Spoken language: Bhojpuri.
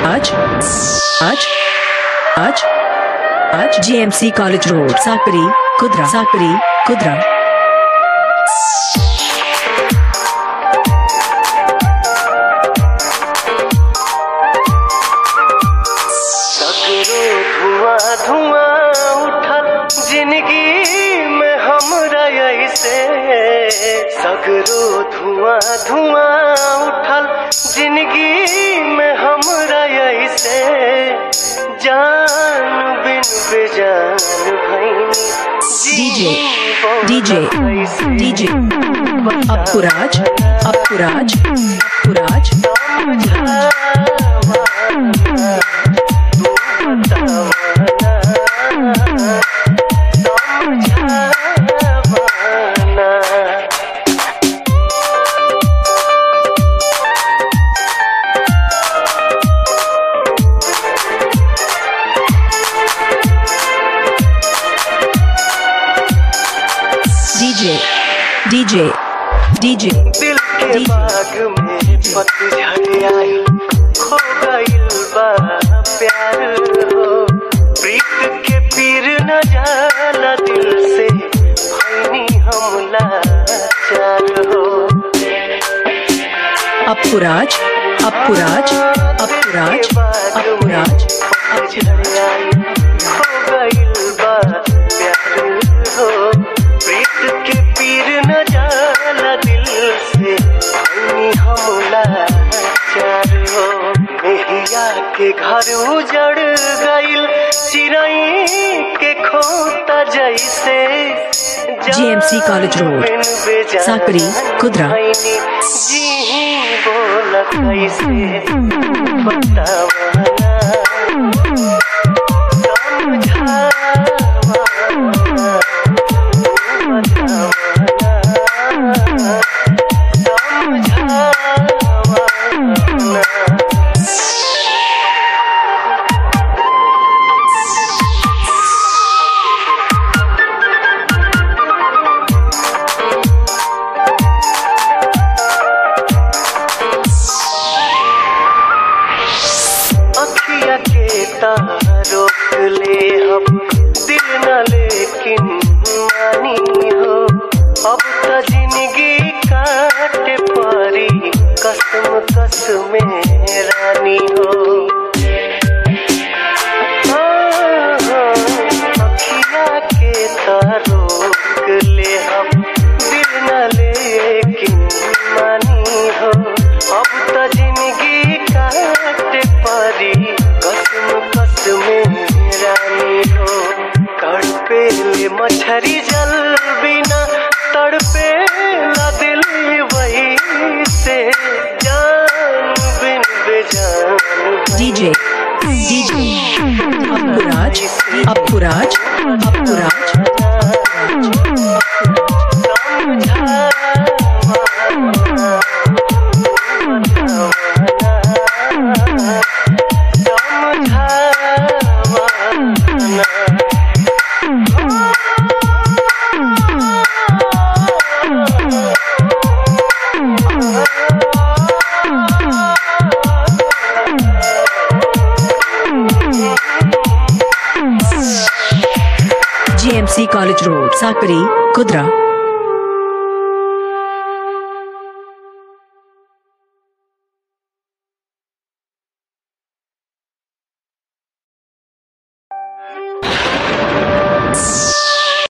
आज आज आज आज GMC college road Sakri Kudra Sakri Kudra सगरो धुआं धुआं उठल जिंदगी में हमरा ऐसे सगरो धुआं धुआं उठल जिंदगी में हमरा ऐसे जान बिन बेजान भैनी DJ DJ DJ Apuraj Apuraj Apuraj DJ DJ DJ दिल के बाग में पतझड़ आई खो गइल बा प्यार हो प्रीत के पीर न जाला दिल से भैनी हमला चार हो अपुराज अपुराज अपुराज अपुराज पतझड़ आई खो गइल बा प्यार हो प्रीत के पीर न जाला दिल से भैनी हमला चार हो मेहिया के घर उजड़ गइल चिरई के खोता जैसे GMC college road, Sakri, Kudra. जी बोल कैसे बतावना अखिया के तार रोक ले हम दिल न लेकिन मानी हो अब त जिंदगी काटे पारी कसम कसम रानी हो हाँ, हाँ, अखिया के तार रोक ले हम दिल न लेकिन मानी हो अब त जिंदगी काटे पारी कसम कसम रानी हो तड़पे ले मछरी जल बिना तड़पे ला दिल वही से जान बिन बेजान DJ DJ Apuraj Apuraj Apuraj GMC college road Sakri Kudra